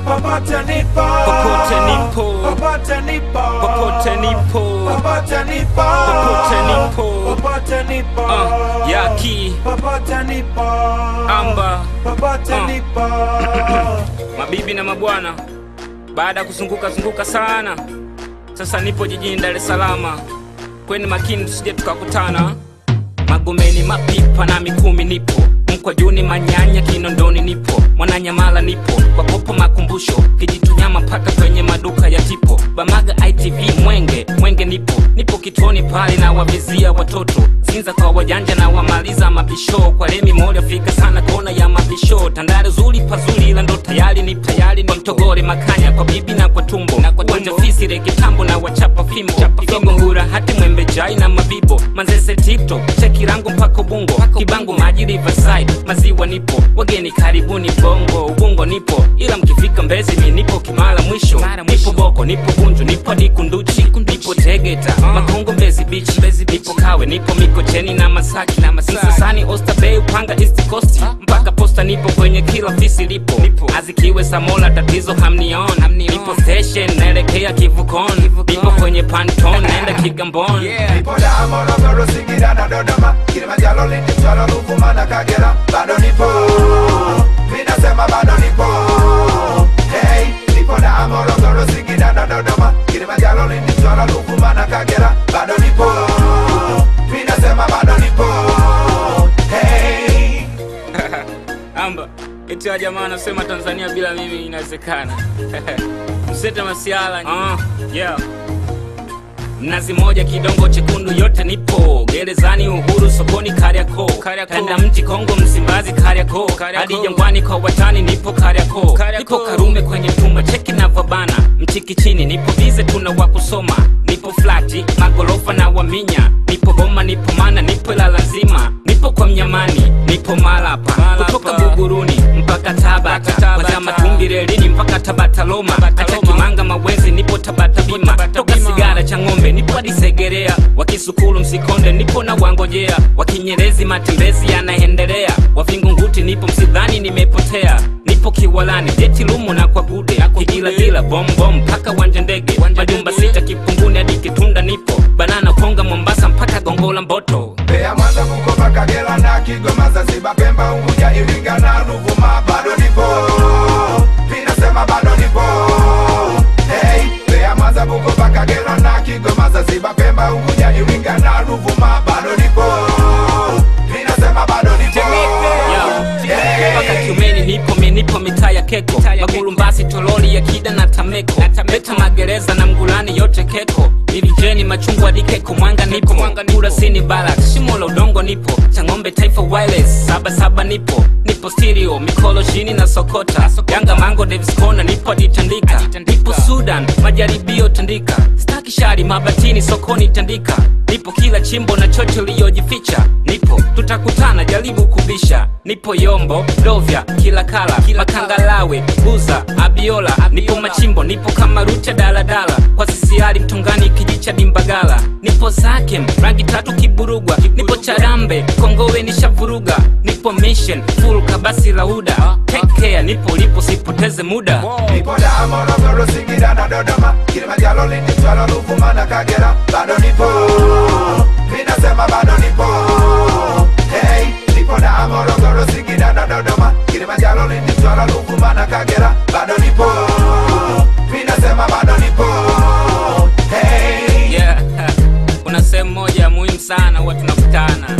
popote nipo, Popote nipo. popote nipo, Popote nipo. popote nipo, Popote nipo. popote nipo, Uh, Yaki. popote nipo, Amba. popote Uh. nipo. Mabibi na mabwana, baada ya kuzunguka zunguka sana, sasa nipo jijini Dar es Salaam. Kweni makini tusije tukakutana. Magomeni, Mapipa na Mikumi nipo, Mkwajuni, Manyanya, Kinondoni nipo, Mwananyamala nipo, kwa popo makumbusho, Kijitunyama mpaka kwenye maduka ya tipo, Bamaga ITV Mwenge, Mwenge nipo, nipo kituoni pale na wavizia watoto, Sinza kwa wajanja na wamaliza mabisho, kwa Lemi moja fika sana kona ya mabisho, Tandale zuri pazuri ila ndo tayari ni tayari ni Mtogore Makanya kwa bibi na kwa tumbo, na kwa uwanja fisi rege tambo na wachapa fimbo, Igongo ngura hati mwembe chai na mabibo, Manzese tipto, Chekirango mpaka Ubungo, Kibango maji Riverside, maziwa nipo, wageni karibuni Bongo, Ubungo nipo, ila mkifika Mbezi mi nipo Kimara mwisho, nipo Boko, nipo Bunju, nipo Dikunduchi, nipo Tegeta, Makongo Mbezi Beach, nipo Kawe, nipo Mikocheni na Masaki, na Msasani, Oyster Bay, Upanga East Coast, mpaka Posta nipo kwenye kila fisi lipo, Azikiwe Samola tatizo hamnion, nipo station naelekea Kivukon, nipo kwenye Panton naenda Kigamboni. Nipo Dar, Morogoro, Singida na Dodoma, Kilimanjaro, Lindi, Mtwara, Ruvuma na Kagera, bado nipo, mi nasema bado nipo. Hey, nipo Dar, Morogoro, Singida na Dodoma, Kilimanjaro, Lindi, Mtwara, Ruvuma na Kagera, bado nipo, mi nasema bado nipo. Hey. Amba eti wa jamaa anasema Tanzania bila mimi inawezekana. Msete masiala. Uh, yeah. Mnazi moja kidongo chekundu yote nipo gerezani Uhuru sokoni Kariakoo kanda mji Kongo Msimbazi Kariakoo hadi Jangwani kwa watani nipo Kariakoo nipo Karume kwenye tumba cheki navyobana mchiki chini nipo bize tuna wa kusoma nipo flati magorofa na waminya nipo Boma nipo Mana nipo Ilala nzima nipo kwa Mnyamani nipo Malapa kutoka Buguruni mpaka Tabata kwanza Matumbi relini mpaka Tabata Loma hata Kimanga Mawezi nipo Tabata Bima toka Sigara cha ng'ombe nipo hadi Segerea wakisukulu Msikonde nipo na wangojea wakinyerezi matembezi yanaendelea wavingunguti nipo Msidhani nimepotea nipo Kiwalani jeti lumo na kwa gude Kigilagila bombom mpaka wanja ndege majumba sita Kipunguni hadi Kitunda nipo banana Konga Mombasa mpaka Gongola Mboto Mbeya, Mwanza, Bukoba, Kagera na Kigoma, Zanzibar, Pemba, Unguja, Iringa na Ruvuma, bado nipo, mi nasema bado nipo. Hey, Mbeya, Mwanza, Bukoba, Kagera na Kigoma, Zanzibar, Pemba, Unguja, Iringa na Ruvuma, bado nipo, mi nasema bado nipo. mpaka Kiumeni nipo mi nipo mitaa ya Keko Magulumbasi Toroli ya Kida na Tameko Beta magereza na Mgulani yote Keko Ilijeni machungwa hadi Keko Mwanga nipo Kurasini Balak Shimo la udongo nipo Chang'ombe Taifa Wireless Saba saba nipo Nipo stereo Mikolo chini na Sokota Yanga Mango Davis Corner nipo hadi Tandika Nipo Sudan Majaribio Tandika Staki shari mabatini sokoni Tandika Nipo kila chimbo na chocho liyojificha Nipo tutakutana jaribu kubisha Nipo Yombo, Dovya, kila kala Makangalawe, Buza, Abiola Nipo Machimbo, nipo kama Rucha daladala Kwa sisiari Mtungani kijicha Dimbagala Nipo Zakem, rangi tatu Kiburugwa Nipo Charambe, Kongowe nishavuruga Nipo Mission, full kabasi lauda Take care, nipo lipo sipoteze muda Nipo Dar, Morogoro, Singida na Dodoma, Kilimanjaro, Lindi, Mtwara, Ruvuma na Kagera, bado nipo, mi nasema bado nipo. Hey, nipo Dar, Morogoro, Singida na Dodoma, Kilimanjaro, Lindi, Mtwara, Ruvuma na Kagera, bado nipo, mi nasema bado nipo. Hey. yeah. kuna sehemu moja muhimu sana huwa tunakutana